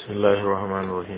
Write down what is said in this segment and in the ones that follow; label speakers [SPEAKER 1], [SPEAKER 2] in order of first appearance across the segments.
[SPEAKER 1] بسم الله الرحمن الرحيم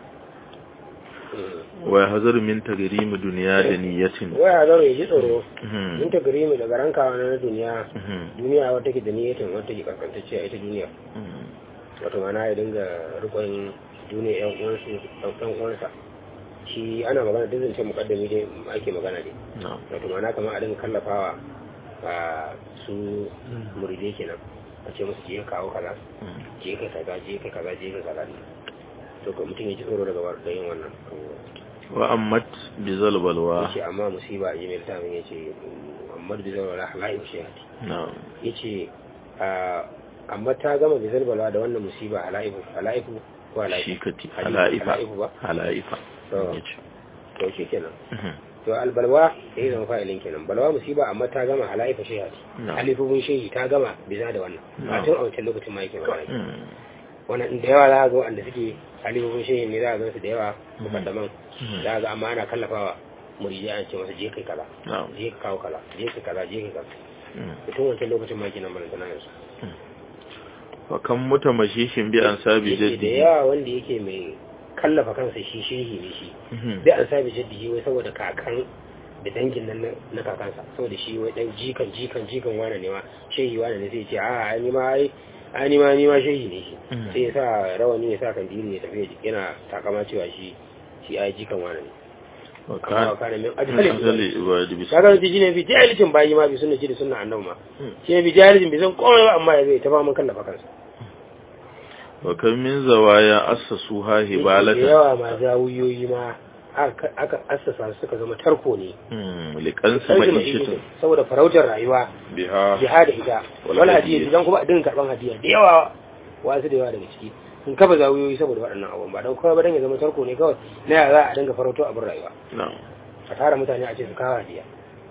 [SPEAKER 1] ويحذر من تجريم دنيا دنية
[SPEAKER 2] waya zaro ya ji tsoro
[SPEAKER 1] Mhm.
[SPEAKER 2] in ta gari mu daga rankawa na duniya
[SPEAKER 1] Mhm.
[SPEAKER 2] duniya wata ke da niyyatin wata ke kaskantacciya ita duniya
[SPEAKER 1] Mhm.
[SPEAKER 2] wato mana ya dinga rikon duniya yan uwansu yan uwansa shi ana magana duk zance mukaddami dai ake magana ne
[SPEAKER 1] نعم
[SPEAKER 2] wato mana kamar a dinga kallafawa a su muridai kenan a ce musu je ka kawo kaza
[SPEAKER 1] Mhm. je
[SPEAKER 2] je kai kaza je kai kaza je kai kaza ne to ka mutum ya ji tsoro daga war- da yin wannan
[SPEAKER 1] وأمت بذل بلوى
[SPEAKER 2] yace amma musiba a jimil ta min yace amma da zai wala halayi shi hati
[SPEAKER 1] نعم
[SPEAKER 2] yace a amma ta gama bizal balwa da wannan musiba halaifu halaifu ko halaifu
[SPEAKER 1] شيكتي
[SPEAKER 2] halaifu
[SPEAKER 1] حلائفة
[SPEAKER 2] ba
[SPEAKER 1] حلائفة
[SPEAKER 2] to
[SPEAKER 1] يجي.
[SPEAKER 2] to shi kenan
[SPEAKER 1] Mhm.
[SPEAKER 2] to albalwa yayi zama fa'ilin kenan balwa musiba amma ta gama halaifu shi hati
[SPEAKER 1] نعم
[SPEAKER 2] halifufin shehi ta gama biza da wannan a
[SPEAKER 1] Na'am.
[SPEAKER 2] tun a wancan lokacin ma yake magana
[SPEAKER 1] Mhm.
[SPEAKER 2] wannan da yawa za a ga wanda suke halifufin shehi ne za a gansu da yawa mukaddaman
[SPEAKER 1] Mhm.
[SPEAKER 2] za a ga amma ana kallafawa muridi an ce masa je kai kaza
[SPEAKER 1] نعم
[SPEAKER 2] je ka kawo kaza je kai kaza je kai kaza
[SPEAKER 1] Mhm.
[SPEAKER 2] mutum wancan lokacin ma kenan balantana yanzu
[SPEAKER 1] وكم متمشيش بأنساب
[SPEAKER 2] yake da
[SPEAKER 1] جده
[SPEAKER 2] yawa wanda yake mai kallafa kansa shi shehi ne shi
[SPEAKER 1] Mhm.
[SPEAKER 2] bai an sabi jaddi wai saboda kakan da dangin nan na- na kakansa saboda shi wai dan jikan jikan jikan wane ne ma shehi wane ne sai ya ce a ai ni ma ai ai ni ma ni ma shehi ne shi
[SPEAKER 1] Mhm.
[SPEAKER 2] sai ya sa rawani ya sa kandiri ya tafi yana takama cewa shi shi ai jikan wane ne amma
[SPEAKER 1] وكان
[SPEAKER 2] wa kana min
[SPEAKER 1] من
[SPEAKER 2] ajali
[SPEAKER 1] أجل عباد
[SPEAKER 2] kaga wani ji ne bi jahilcin bayi ma bi sunna da sunna annabi ma
[SPEAKER 1] Mhm.
[SPEAKER 2] shi ne bi jahilcin bi san komai ba amma ya zai ta ba mun kallafa kansa
[SPEAKER 1] وكم من زوايا أسسوها
[SPEAKER 2] da
[SPEAKER 1] هبالة
[SPEAKER 2] yawa ma zawuyoyi ma aka aka assasa su suka zama tarko ne
[SPEAKER 1] مم. لكنس
[SPEAKER 2] Sarki
[SPEAKER 1] معيشة
[SPEAKER 2] mai saboda farautar rayuwa
[SPEAKER 1] بها
[SPEAKER 2] jihada ita
[SPEAKER 1] Wal
[SPEAKER 2] wal
[SPEAKER 1] hadiyya.
[SPEAKER 2] hadiyya idan kuma a dinga karban hadiyya da yawa wasu da yawa daga ciki sun kafa zawuyoyi saboda waɗannan abubuwan ba don kawai ba dan ya zama tarko ne kawai na ya za a dinga farauto abin rayuwa
[SPEAKER 1] نعم
[SPEAKER 2] a tara mutane a ce su kawo hadiyya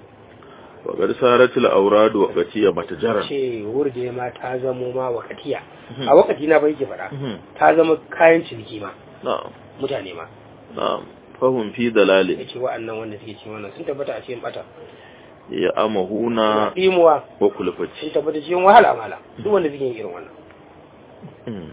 [SPEAKER 1] وقد صارت الأوراد وقتية متجرا
[SPEAKER 2] ce wurje ma ta zamo ma wakatiya
[SPEAKER 1] Mhm.
[SPEAKER 2] a wakati na bai ke faɗa
[SPEAKER 1] Mhm.
[SPEAKER 2] ta zama kayan ciniki ma
[SPEAKER 1] نعم
[SPEAKER 2] mutane ma
[SPEAKER 1] نعم فهم في ضلال
[SPEAKER 2] yace wa'annan wanda suke cikin wannan sun tabbata a cikin bata
[SPEAKER 1] يأمهون
[SPEAKER 2] imuwa
[SPEAKER 1] وكلفة
[SPEAKER 2] sun tabbata cikin wahala mala duk wanda suke yin irin wannan
[SPEAKER 1] مم.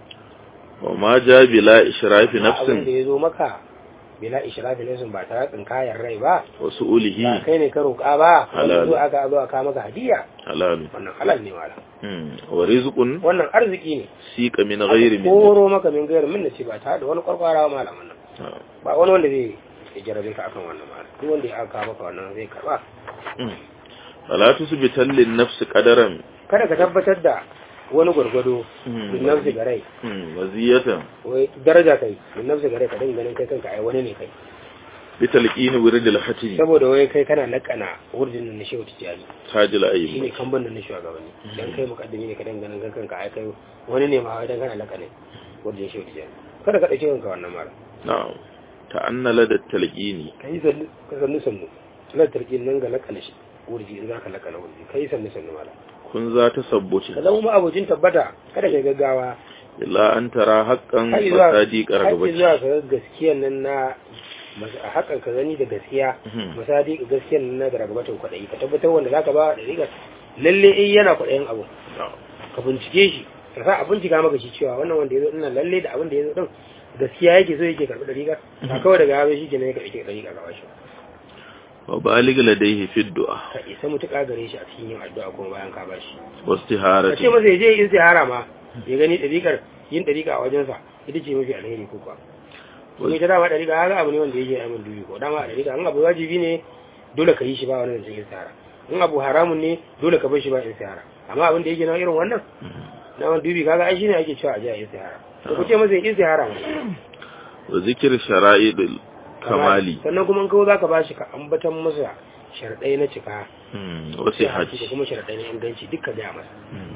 [SPEAKER 1] وما جاء بلا إشراف
[SPEAKER 2] abin da
[SPEAKER 1] نفس
[SPEAKER 2] ya zo maka bila ishrafi nafsin ba tare da kayan rai ba ba
[SPEAKER 1] وسؤوله
[SPEAKER 2] kai ne ka roƙa ba wanda
[SPEAKER 1] Halal.
[SPEAKER 2] zo aka zo aka maka hadiya
[SPEAKER 1] حلال
[SPEAKER 2] wannan halal ne mala
[SPEAKER 1] مم. ورزق
[SPEAKER 2] wannan arziki ne
[SPEAKER 1] سيق من غير
[SPEAKER 2] Aka
[SPEAKER 1] من
[SPEAKER 2] koro maka min gairin min ce ba tare da wani kwarkwara mala wannan
[SPEAKER 1] نعم.
[SPEAKER 2] ba wani wanda zai ya jarabe ka akan wannan mala duk wanda ya aka maka wannan zai karba
[SPEAKER 1] مم. فلا تثبتن للنفس قدرا
[SPEAKER 2] kada ka tabbatar da wani gwargwado
[SPEAKER 1] مم.
[SPEAKER 2] min nafsi ga rai
[SPEAKER 1] مم. مزية
[SPEAKER 2] wai daraja kai min nafsi ga rai ka dinga ganin kai kanka ai wani ne kai
[SPEAKER 1] بتلقين ورد الحتم
[SPEAKER 2] saboda wai kai kana lakana wurjin nan na shehu tijjani
[SPEAKER 1] تاج
[SPEAKER 2] shine
[SPEAKER 1] الأئمة
[SPEAKER 2] kamban nan na shugabanni dan kai mukaddimi ne ka dan ganin kan kanka ai kai wani ne ma dan kana lakane wurjin shehu tijjani kada ka dauke kanka wannan mara
[SPEAKER 1] نعم تأن لدى التلقين
[SPEAKER 2] kai sannu ka sannu sannu lan tarkin nan ga lakana shi wurji in zaka lakana wurji kai sannu sannu mara
[SPEAKER 1] كن ذات
[SPEAKER 2] ka
[SPEAKER 1] ثبت
[SPEAKER 2] zama ma abocin tabbata kada kai gaggawa
[SPEAKER 1] إلا أن ترى حقا
[SPEAKER 2] har zuwa
[SPEAKER 1] وصادق
[SPEAKER 2] har
[SPEAKER 1] رغبتك
[SPEAKER 2] zuwa ka ga gaskiyan nan na mas- a hakan ka gani da gaskiya
[SPEAKER 1] Mhm.
[SPEAKER 2] misali gaskiyan nan na da ragabatin kwaɗayi ka tabbatar wanda zaka ba da riga lalle eh yana kwaɗayin abu
[SPEAKER 1] نعم.
[SPEAKER 2] ka bincike shi ka sa a bincika maka shi cewa wannan wanda ya zo ina lalle da abin da ya zo din gaskiya yake so yake karɓi ɗariƙa ba kawai daga yazo shi ke ne ya karɓi ɗariƙa gaba shi
[SPEAKER 1] وبالغ لديه في الدعاء
[SPEAKER 2] ka isa mutuƙa gare shi a cikin yin addu'a kuma bayan ka bashi ka ce
[SPEAKER 1] واستهارة
[SPEAKER 2] masa ya je yin istihara ma ya gani ɗariƙar yin ɗariƙa a wajensa ita ce mafi alheri ko kuwa kuma ita dama ɗariƙa haka abu ne wanda yake aimin dubi ko dama ɗariƙa in abu wajibi ne dole ka yi shi ba wani zancen istihara in abu haramun ne dole ka bar shi ba istihara amma abin da yake na irin wannan na wani dubi kaga ai shine ake cewa a je a yi istihara to ku ce masa ya istihara ma
[SPEAKER 1] وذكر شرائط الكمال
[SPEAKER 2] sannan kuma in kawo zaka bashi ka ambatan masa sharɗai na cika
[SPEAKER 1] مم.
[SPEAKER 2] da
[SPEAKER 1] وصحة
[SPEAKER 2] kuma sharɗai na inganci duka gaya masa
[SPEAKER 1] مم.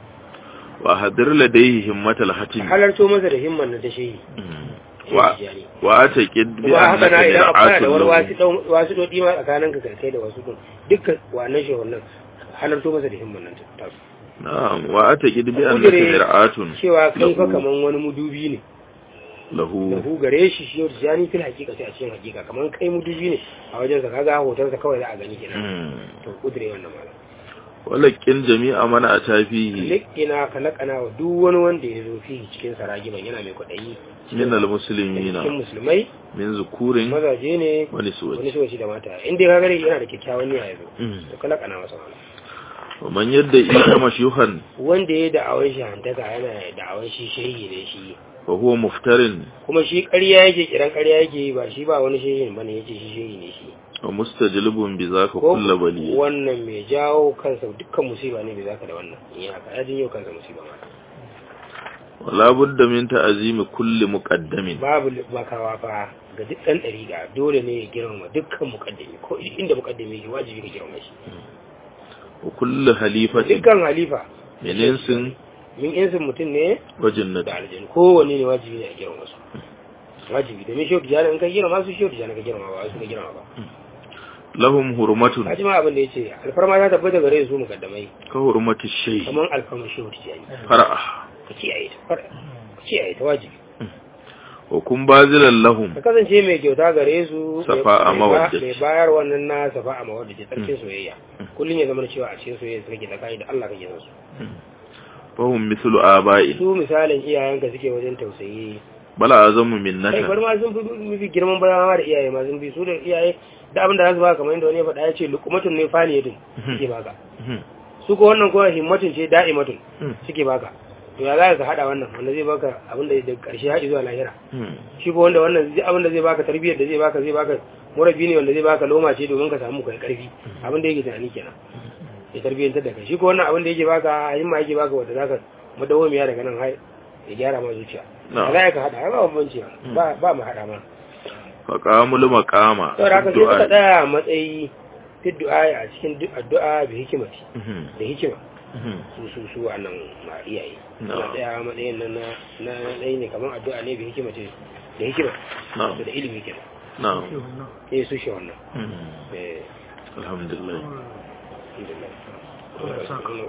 [SPEAKER 1] وأحضر لديه همة
[SPEAKER 2] a
[SPEAKER 1] الحتم
[SPEAKER 2] halarto masa da himman na ta shehi
[SPEAKER 1] مم.
[SPEAKER 2] shehi
[SPEAKER 1] و-
[SPEAKER 2] tijjani.
[SPEAKER 1] وأعتقد
[SPEAKER 2] kuma haka na
[SPEAKER 1] بأنك
[SPEAKER 2] idan akwai
[SPEAKER 1] مرعاة
[SPEAKER 2] da wani wasu
[SPEAKER 1] له
[SPEAKER 2] ɗan- wasu dodi ma tsakanin ka kai da wasu ɗin dukkan wannan shehun nan halarto masa da himman nan ta su
[SPEAKER 1] نعم وأعتقد بأنك
[SPEAKER 2] Kudure
[SPEAKER 1] مرعاة
[SPEAKER 2] cewa kai fa
[SPEAKER 1] له
[SPEAKER 2] kaman wani mudubi ne da
[SPEAKER 1] له
[SPEAKER 2] hu gare shi shi yau tijjani fil hakika sai a cikin hakika kaman kai mudubi ne a wajensa kaga hotonsa kawai za a gani kenan
[SPEAKER 1] مم.
[SPEAKER 2] to kudure wannan malam
[SPEAKER 1] walakin jami'a mana a tafihi
[SPEAKER 2] likina ka lakana wa duk wani wanda ya zo fi cikin saragiban yana mai kwaɗayi
[SPEAKER 1] min almuslimina
[SPEAKER 2] cikin musulmai
[SPEAKER 1] min zukurin
[SPEAKER 2] mazaje ne
[SPEAKER 1] wani suwati
[SPEAKER 2] wani suwaci da mata in dai ka gare yana da kyakkyawan niyya ya zo to ka lakana masa wani
[SPEAKER 1] wa man yadda isa mashyuhan
[SPEAKER 2] wanda ya da'awar shi hantaka yana da'awar shi shehi ne shi
[SPEAKER 1] fa huwa muftarin
[SPEAKER 2] kuma shi ƙarya yake kiran ƙarya yake yi ba shi ba wani shehi bane yace shi shehi ne shi
[SPEAKER 1] wa mustajlibun bi zaka
[SPEAKER 2] ko
[SPEAKER 1] kullu bali
[SPEAKER 2] wannan mai jawo kansa dukkan musiba ne bai zaka da wannan in yi haka ya jinyo kansa musiba ma
[SPEAKER 1] wala budda min ta'zimi kulli muqaddamin
[SPEAKER 2] babu makawa fa ga duk ɗan ɗariƙa dole ne ya girmama dukkan muƙaddami ko inda muƙaddami yake wajibi ka girmama shi
[SPEAKER 1] wa kullu halifatin
[SPEAKER 2] dukkan halifa
[SPEAKER 1] min insin
[SPEAKER 2] min insin mutum ne
[SPEAKER 1] wa
[SPEAKER 2] da
[SPEAKER 1] jannati
[SPEAKER 2] aljanu kowanne ne wajibi ne a girmama su wajibi domin shehu tijjani in ka girmama su shehu tijjani ka girmama ba su ka girmama ba
[SPEAKER 1] lahum hurmatun
[SPEAKER 2] kaji ma abin da ya ce alfarma ta tabbata gare su muƙaddamai
[SPEAKER 1] ka hurmati shay
[SPEAKER 2] kamar alfarma shehu tijjani
[SPEAKER 1] far'a
[SPEAKER 2] ka kiyaye ta fara ka kiyaye ta wajibi
[SPEAKER 1] wa kun bazilan lahum
[SPEAKER 2] ka kasance mai kyauta gare su
[SPEAKER 1] Safa a
[SPEAKER 2] mai ba-
[SPEAKER 1] mawaddaci.
[SPEAKER 2] mai bayar wannan na safa a mawaddaci tsarkin soyayya kullum ya zama cewa a cikin soyayya su kake tsakani da Allah kake son su
[SPEAKER 1] fahum mithlu aba'i
[SPEAKER 2] su misalin iyayenka suke wajen tausayi
[SPEAKER 1] bala azamu
[SPEAKER 2] kai
[SPEAKER 1] minnatan
[SPEAKER 2] bari ma sun fi mafi girman bayan ma da iyaye ma sun fi su da iyaye da abin da za su baka kamar yadda wani ya faɗa ya ce lukumatun ne faniyatun suke baka su ko wannan kuma himmatun ce da'imatun suke baka to ya za ka haɗa wannan wanda zai baka abin da daga ƙarshe haɗi zuwa lahira shi ko wanda wannan zai- abin da zai baka tarbiyyar da zai baka zai baka murabi ne wanda zai baka loma ce domin ka samu kai karfi abin da yake tunani kenan ya tarbiyyantar da kai shi ko wannan abin da yake baka himma yake baka wanda zaka madawamiya daga nan hai ya gyara ma zuciya
[SPEAKER 1] Na.
[SPEAKER 2] za ka haɗa ba bambanci ba ba mu haɗa ma
[SPEAKER 1] faqamul maqama
[SPEAKER 2] saboda haka sai suka
[SPEAKER 1] du'a
[SPEAKER 2] tsaya a matsayi fi du'a a cikin du- addu'a bi hikimati
[SPEAKER 1] Mhm.
[SPEAKER 2] da hikima
[SPEAKER 1] Mhm.
[SPEAKER 2] su su su wannan ma iyaye
[SPEAKER 1] Na.
[SPEAKER 2] suna tsaya a matsayin nan na na ɗaya ne kamar addu'a ne bi hikimati da hikima
[SPEAKER 1] na'am
[SPEAKER 2] da ilimi kenan
[SPEAKER 1] na'am
[SPEAKER 2] eh su shi wannan
[SPEAKER 1] Mhm.
[SPEAKER 2] eh
[SPEAKER 1] alhamdulillah
[SPEAKER 2] alhamdulillah